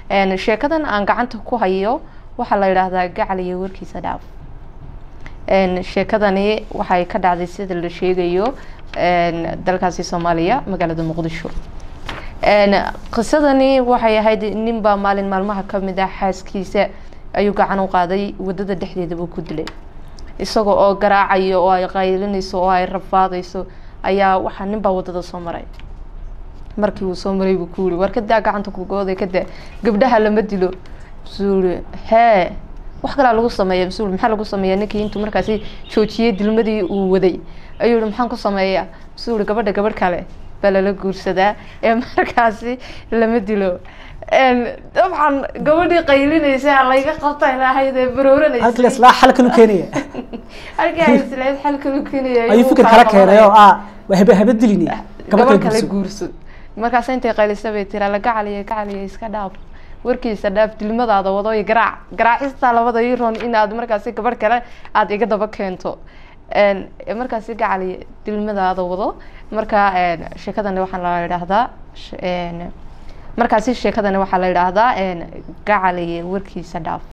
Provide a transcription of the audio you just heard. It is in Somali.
sheekadan aan gacanta ku hayo waxaa la yidhaahdaa gacal iyo warkiisa dhaaf sheekadani waxay ka dhacday sida la sheegayo dalkaasi soomaaliya magaalada muqdisho qisadani waxay ahayd ninbaa maalin maalmaha kamid ah xaaskiisa ayuu gacan u qaaday wadada dhexdeedabuu ku dilay isaga oo garaacayo oo ay qaylinayso oo ay rafaadayso ayaa waxaa ninbaa wadada soo maray markii uu soo maray buu ku yiri war kadaa gacanta kugooda kadaa gabdhaha lama dilo masuu yiri hee wax kalaa lagu sameeya masuu yiri maxaa lagu sameeya ninkii intuu markaasi joojiyey dilmadii uu waday ayuu yihi maxaan ku sameeyaa masuu yiri gabadha gabadh kale baa lala guursadaa ee markaasi lama dilo dabcan gabadhii qaylinaysa layga qabta lahayd ee barooranaysa halkii la islaa xal kalu keenaya halkii ay islayd xal kalu keenaya ayuu fikir kala keenay oo ah waa habe habe dilini gabadh kale guurso markaas intay qaylisa bay tira la gacaliya gacaliya iska dhaaf warkiisa dhaaf dilmadaada wado iyo garaac garaacista labada iroon inaad markaasi gabadh kale aada iga daba keento markaasi gacaliya dilmadaada wado marka sheekadani waxaa la yidhaahdaa markaasi sheekadani waxaa la yidhaahdaa gacaliya warkiisa dhaaf